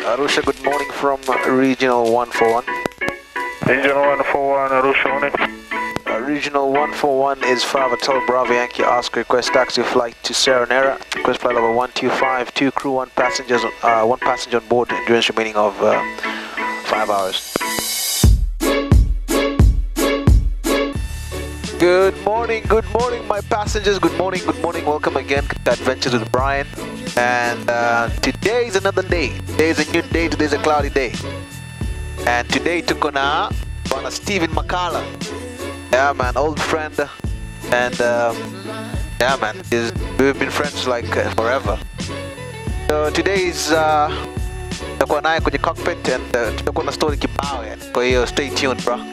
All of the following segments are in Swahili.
Arusha, good morning from Regional 141. Regional 141, Arusha morning. Uh, Regional 141 is 5 Hotel Bravo Yankee Oscar. Request taxi flight to Serenera. Request flight level 125. Two crew, one passengers, uh, one passenger on board. Endurance remaining of uh, 5 hours. Good morning, good morning, my passengers. Good morning, good morning. Welcome again to Adventures with Brian. And uh, today is another day. Today is a new day. Today is a cloudy day. And today tuko na bwana Steven Makala. Yeah, man, old friend. And um, yeah, man, is we've been friends like uh, forever. So today is uh, tutakuwa naye kwenye cockpit and uh, tutakuwa na story kibao yani. Kwa hiyo stay tuned, bro.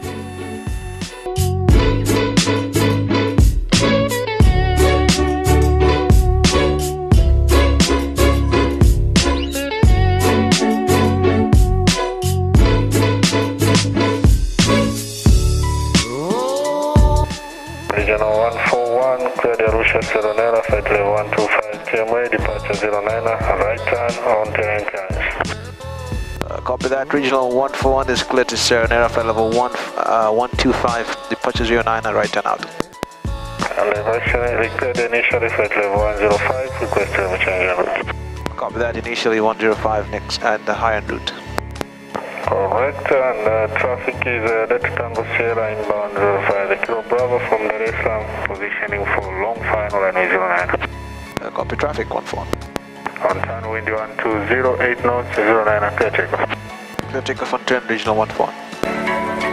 Regional 141, clear the Arusha Serenera, flight level 125 TMA, departure 09, right turn on terrain clearance. Uh, copy that. Regional 141 is clear to Serenera flight level 1, uh, 125, departure 09 and right turn out. And eventually, cleared initially, flight level 105, request to change en route. Copy that. Initially 105 next and the high end route. Correct, and uh, traffic is uh, Delta Tango Sierra inbound 05, the Kilo Bravo from Dar es Salaam, positioning for long final and New Zealand. Uh, copy traffic 141. On turn wind 1208 knots, 09, clear takeoff. Clear takeoff on turn Regional 141.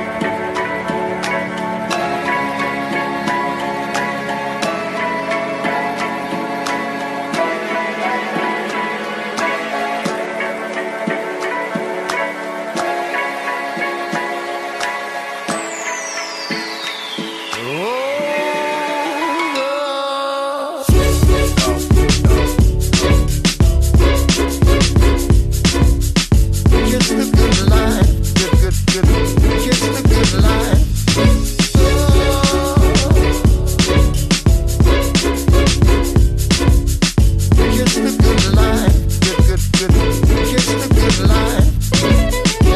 Kiss the good life, good, good, good. Kiss the good life. Kiss the good life, good, good, good. Kiss the good life.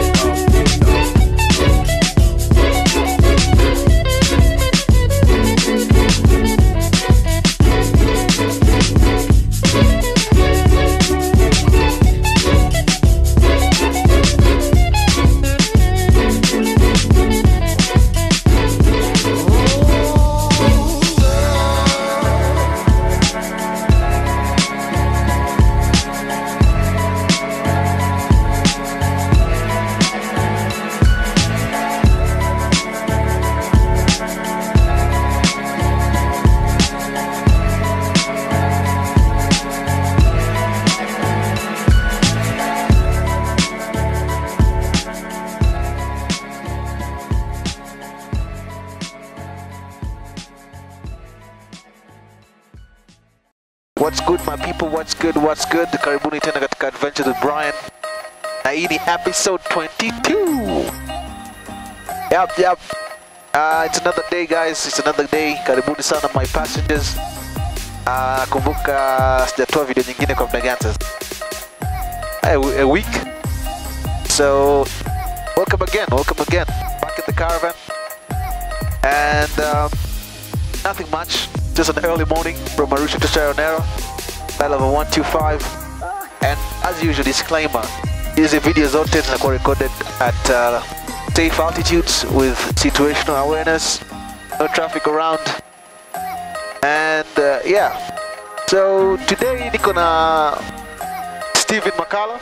What's good my people, what's good, what's good? Karibuni tena katika Adventures with Brian. Na hii ni episode 22. Yep, yep. Uh, it's another day guys, it's another day. Karibuni sana my passengers. Uh, kumbuka sijatoa video nyingine kwa muda gani sasa? A, a week. So, welcome again, welcome again. Back in the caravan. And um, nothing much. Just an early morning from Arusha to Serenera. Flight level 125. And as usual, disclaimer. Hizi video zote zinakuwa recorded at uh, safe altitudes with situational awareness. No traffic around. And uh, yeah. So today niko na Steven Makala.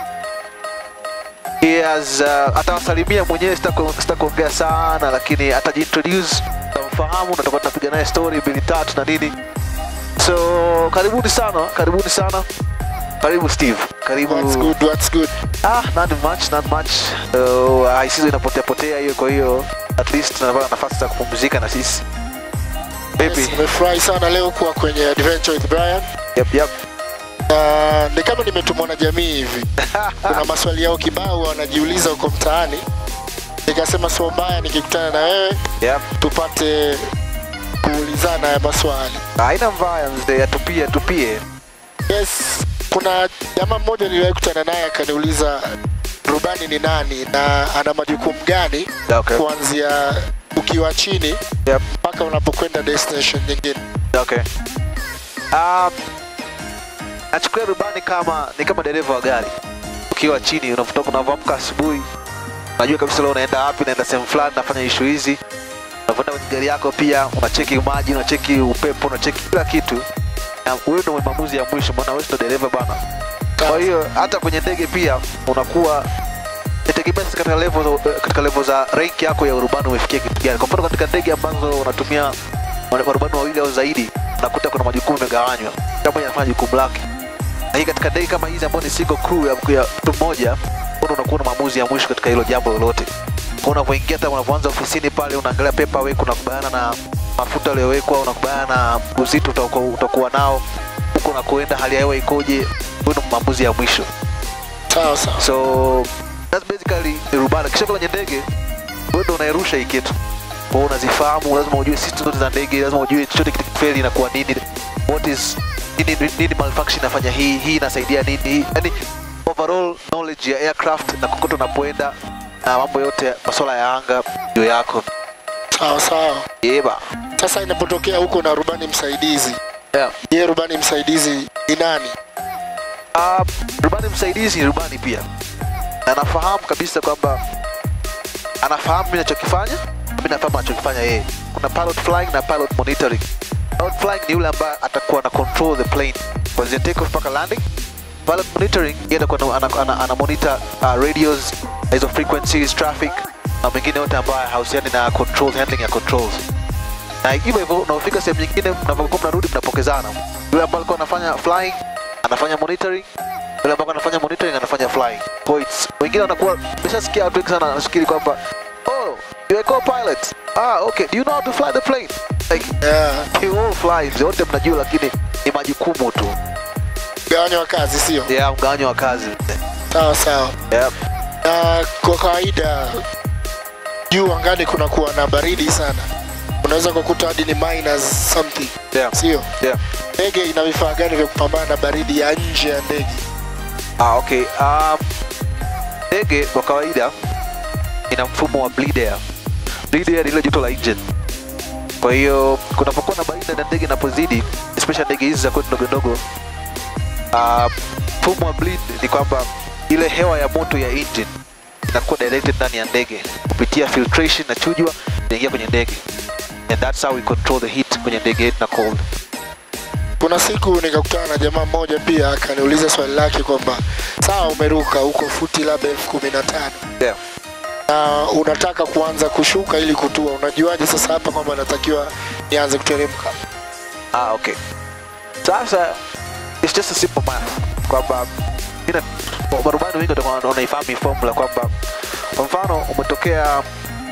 He has uh, atawasalimia mwenyewe, sitaku- sitakuongea sana, lakini atajiintroduce, tamfahamu na tutakuwa tunapiga naye story mbili tatu na nini. So karibuni sana, karibuni sana. Karibu Steve, karibu. What's good, what's good? Ah, not much, not much. So uh, isizo inapotea potea hiyo, kwa hiyo at least tunapata nafasi za kupumzika na sisi. Vipi? Yes, nimefurahi sana leo kuwa kwenye Adventure with Brian. Yep, yep. Na ni kama nimetumwa na jamii hivi. Kuna maswali yao kibao wanajiuliza huko mtaani. Nikasema sio mbaya nikikutana na wewe Yep. tupate kuulizana ya maswali. Haina mbaya mzee, atupie, atupie. Yes, kuna jamaa mmoja niliwahi kutana naye akaniuliza rubani ni nani na ana majukumu gani Okay. kuanzia ukiwa chini Yep. mpaka unapokwenda destination nyingine. Okay. Um, nachukulia rubani kama ni kama dereva wa gari. Ukiwa chini unavotoka unavyoamka asubuhi, unajua kabisa leo unaenda wapi, unaenda sehemu fulani, nafanya issue hizi. Unavyoenda kwenye gari yako pia unacheki maji, unacheki upepo, unacheki kila kitu. Na wewe ndio maamuzi ya mwisho, maana wewe ndio dereva bana. Kwa hiyo hata kwenye ndege pia unakuwa itegemea sasa katika level za, katika level za rank yako ya urubani umefikia kitu gani. Kwa mfano katika ndege ambazo unatumia marubani wawili au zaidi, unakuta kuna majukumu yamegawanywa, kila mmoja anafanya jukumu lake. Na hii katika ndege kama hizi ambayo ni single crew ya ya mtu mmoja, wewe unakuwa na maamuzi ya mwisho katika hilo jambo lolote. Kwa unavyoingia hata unapoanza ofisini pale, unaangalia paperwork, unakubaliana na mafuta yaliyowekwa, unakubaliana na uzito utakuwa utakuwa nao huko unakoenda, hali ya hewa ikoje, wewe ndio maamuzi ya mwisho. Sawa sawa. So that's basically ni rubani. Kisha kwenye ndege wewe ndio unairusha hii kitu. Kwa hiyo unazifahamu, lazima ujue system zote za ndege, lazima ujue chochote kitikifeli inakuwa nini, what is nini, nini, nini malfunction inafanya hii, hii inasaidia nini, hii yani overall knowledge ya aircraft na kokote unapoenda na mambo yote masuala ya anga ndio yako. Sawa sawa. Yeba. Sasa inapotokea huko na rubani msaidizi, Yeah. je, rubani msaidizi ni nani? Uh, rubani msaidizi ni rubani pia, na anafahamu kabisa kwamba anafahamu mimi nachokifanya, mimi nafahamu anachokifanya yeye. Kuna pilot flying na pilot monitoring. Pilot flying ni yule ambaye atakuwa ana control the plane kuanzia take off mpaka landing. Pilot monitoring yeye atakuwa ana, ana, ana, ana monitor uh, radios hizo frequencies, traffic na mengine yote ambayo hahusiani na controls, handling ya controls na hivyo hivyo unapofika sehemu nyingine mnapokuwa mnarudi mnapokezana yule ambaye alikuwa anafanya flying anafanya monitoring yule ambaye anafanya monitoring anafanya flying kwa hiyo it's- wengine wanakuwa nimeshasikia watu wengi sana wanafikiri kwamba oh you're a co-pilot ah okay do you know how to fly the plane like Yeah. you all fly wote mnajua lakini ni majukumu tu Mgawanyo wa kazi sio? ya mgawanyo wa kazi Sawa sawa. yep. Na kwa kawaida juu angani kunakuwa na baridi sana, unaweza kukuta hadi ni minus something, yeah. sio? yeah. Ndege ina vifaa gani vya kupambana na baridi ya nje ya ndege? Ah, okay. Um, ndege kwa kawaida ina mfumo wa bleed air. Bleed air ni ile joto la engine. Kwa hiyo kunapokuwa na baridi na ndege inapozidi, especially ndege hizi za kwetu ndogo ndogo, uh, mfumo wa bleed ni kwamba ile hewa ya moto ya engine inakuwa directed ndani ya ndege kupitia filtration na chujwa inaingia kwenye ndege, and that's how we control the heat kwenye ndege yetu na cold. Kuna siku nikakutana na jamaa mmoja pia akaniuliza swali lake kwamba sawa, umeruka huko futi labda elfu kumi na tano Yeah. na unataka kuanza kushuka ili kutua, unajuaje sasa hapa kwamba natakiwa nianze kuteremka? Ah, okay. Sasa it's just a simple math kwamba ina marubani wengi watakuwa wanaifahamu hii formula kwamba kwa mfano umetokea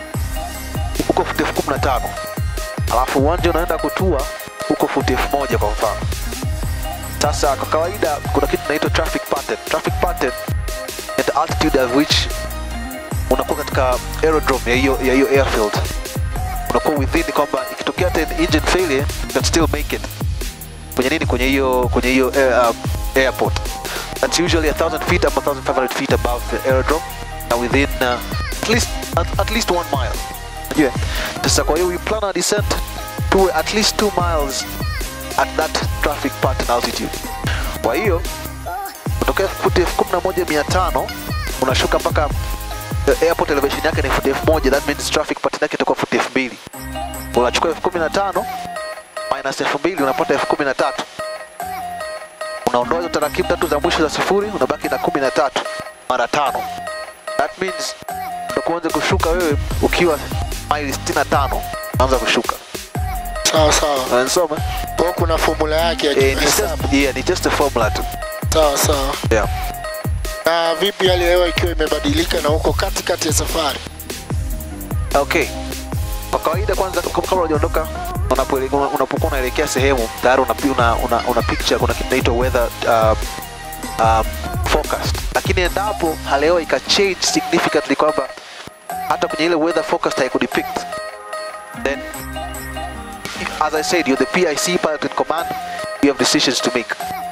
huko futi elfu kumi na tano alafu uwanja unaenda kutua huko futi elfu moja kwa mfano. Sasa kwa kawaida kuna kitu inaitwa traffic pattern. Traffic pattern ni the altitude at which unakuwa katika aerodrome ya hiyo ya hiyo airfield unakuwa within kwamba ikitokea hata engine failure you can still make it kwenye nini kwenye hiyo kwenye hiyo air, um, airport that's usually 1000 feet up 1500 feet above the aerodrome na within uh, at least at, at least one mile unajua sasa kwa hiyo we plan our descent to at least 2 miles at that traffic pattern altitude kwa hiyo kutokea futi elfu kumi na moja mia tano unashuka mpaka the airport elevation yake ni futi elfu moja that means traffic pattern yake itakuwa futi elfu mbili unachukua elfu kumi na tano minus elfu mbili unapata elfu kumi na tatu unaondoa hizo tarakimu tatu za mwisho za sifuri unabaki na kumi na tatu mara tano that means utakuanza kushuka wewe ukiwa maili sitini na tano unaanza kushuka Sawa sawa, unanisoma kwa hiyo kuna formula yake ya eh, ni kihesabu. just, yeah, ni just a formula tu Sawa sawa. yeah. Na vipi hali ya hewa ikiwa imebadilika na uko katikati ya safari? Okay. Kwa kawaida kwanza kama kabla hujaondoka unapoele- una- unapokuwa unaelekea sehemu tayari una, una, una, una picture kuna kitu inaitwa weather uh, um, forecast. Lakini endapo hali ya hewa ika change significantly kwamba hata kwenye ile weather forecast haikudepict then as I said you're the PIC pilot in command you have decisions to make.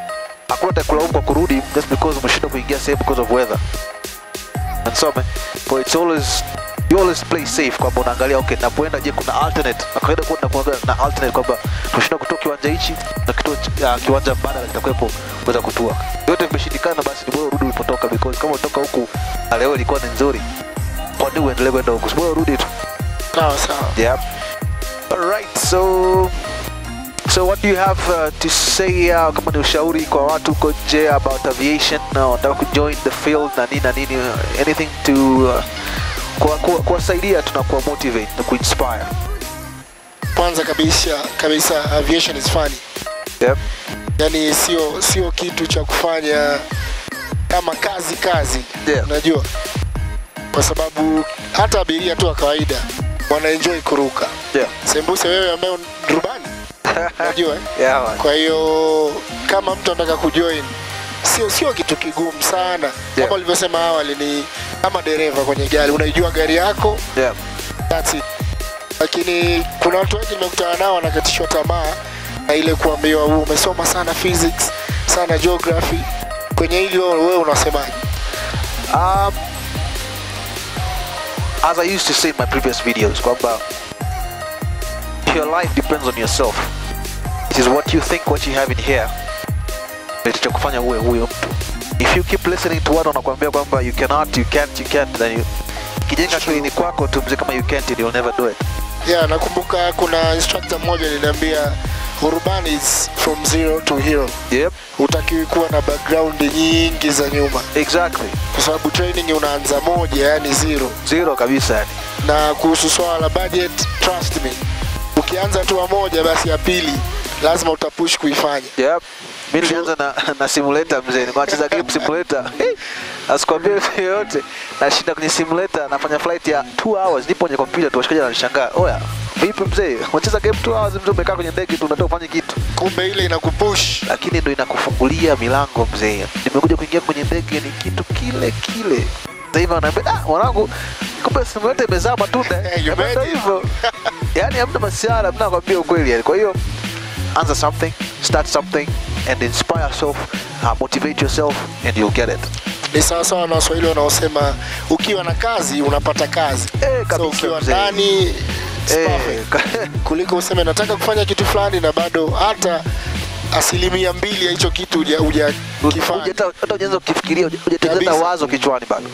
hakuna atakulaumu kwa kurudi just because umeshindwa kuingia sehemu because of weather and so man but it's always you always play safe kwamba unaangalia okay napoenda je kuna alternate na kawaida kuwa tunakuwa na alternate kwamba tushinda kutoa kiwanja hichi na kituo uh, kiwanja mbadala kitakuwepo kuweza kutua yote vimeshindikana basi ni bora urudi ulipotoka because kama utoka huku na leo ilikuwa ni nzuri kwa nini uendelee kwenda huku si bora urudi tu sawa sawa yeah all right so So what do you have uh, to say uh, kama ni ushauri kwa watu huko nje about aviation na wanataka kujoin the field na nini na nini uh, anything to uh, kuwa- kuwa- kuwasaidia tu na kuwa motivate na kuinspire kwanza kabisa kabisa aviation is funny yep. yani sio sio kitu cha kufanya kama kazi kazi Yeah. unajua kwa sababu hata abiria tu wa kawaida wanaenjoy kuruka Yeah. sembuse wewe ambaye ni rubani unajua eh? yeah, man. kwa hiyo kama mtu anataka kujoin sio sio kitu kigumu sana Yeah. kama ulivyosema awali ni kama dereva kwenye gari unaijua gari yako Yeah. that's it. Lakini kuna watu wengi nimekutana nao wanakatishwa tamaa na ile kuambiwa "Wewe umesoma sana physics, sana geography. Kwenye hili wewe wewe unasemaje? Um, as I used to say in my previous videos, kwamba your life depends on yourself. It is what you think, what you have in here, ndio kitakufanya uwe huyo mtu. If you keep listening to watu wanakuambia kwamba you cannot, you can't, you can't, then you kijenga akilini kwako tu mzee kama you can't, you'll never do it. Yeah, nakumbuka kuna instructor mmoja aliniambia urban is from zero to hero. Yep, Hutakiwi kuwa na background nyingi za nyuma, exactly. kwa sababu training unaanza moja, yani zero. Zero kabisa yani. Na kuhusu swala la budget, trust me, ukianza tu wa moja, basi ya pili lazima utapush kuifanya. Yep. Mi nilianza na, na simulator mzee, nimecheza game simulator. Asikwambie mtu yoyote. Nashinda kwenye simulator, nafanya flight ya 2 hours, nipo kwenye kompyuta tu, washikaji wananishangaa. Oya, vipi mzee? Unacheza game 2 hours mzee, umekaa kwenye ndege tu unataka ufanye kitu. Kumbe ile inakupush. Lakini ndo inakufungulia milango mzee. Nimekuja kuingia kwenye ndege ni kitu kile kile. Sasa hivi wanaambia, ah, mwanangu, kumbe simulator imezaa matunda. Hey, you Napenda made it. hivyo. Yaani hamna masiara, mna kwambia ukweli yani. Kwa hiyo anza something, start something, and inspire yourself, uh, motivate yourself, and you'll get it. ni sawasawa na waswahili wanaosema ukiwa na kazi unapata kazi Eh, so kabisa ukiwa mzee. ndani it's perfect. Eh, kuliko useme nataka kufanya kitu fulani na bado hata asilimia mbili ya hicho kitu huja- hujakifanya hujata- hata ujaanza kukifikiria, huja- hujatengeneza Kabisa. wazo kichwani bado.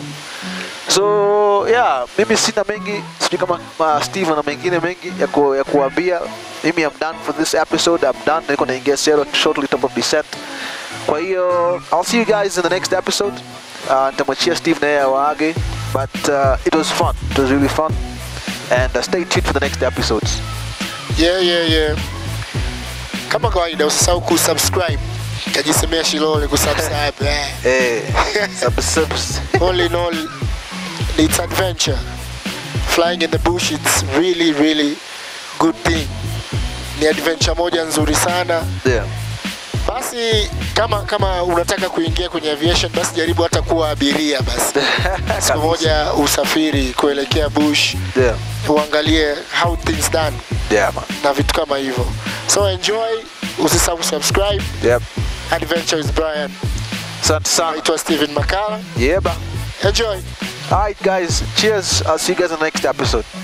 So yeah, mimi sina mengi, sijui kama uh, Steve na mengine mengi ya, ku, ya kuambia. Mimi I'm done for this episode. I'm done. Niko naingia zero shortly top of descent. Kwa hiyo I'll see you guys in the next episode. Uh, nitamwachia Steve naye awaage, but uh, it was fun. It was really fun. And uh, stay tuned for the next episodes. yeah, yeah, yeah. kama kawaida usisahau kusubscribe kajisemea shilole kusubscribe eh. Eh, sub, subs. all in all it's adventure flying in the bush it's really really good thing ni adventure moja nzuri sana yeah. basi kama kama unataka kuingia kwenye aviation basi jaribu hata kuwa abiria basi siku moja usafiri kuelekea bush Yeah. uangalie how things done Yeah, man. na vitu kama hivyo so enjoy usisahau subscribe Yep. adventure with brian Asante sana. naitwa stephen makala Yeah, ba. enjoy All right, guys. Cheers. I'll see you guys in the next episode.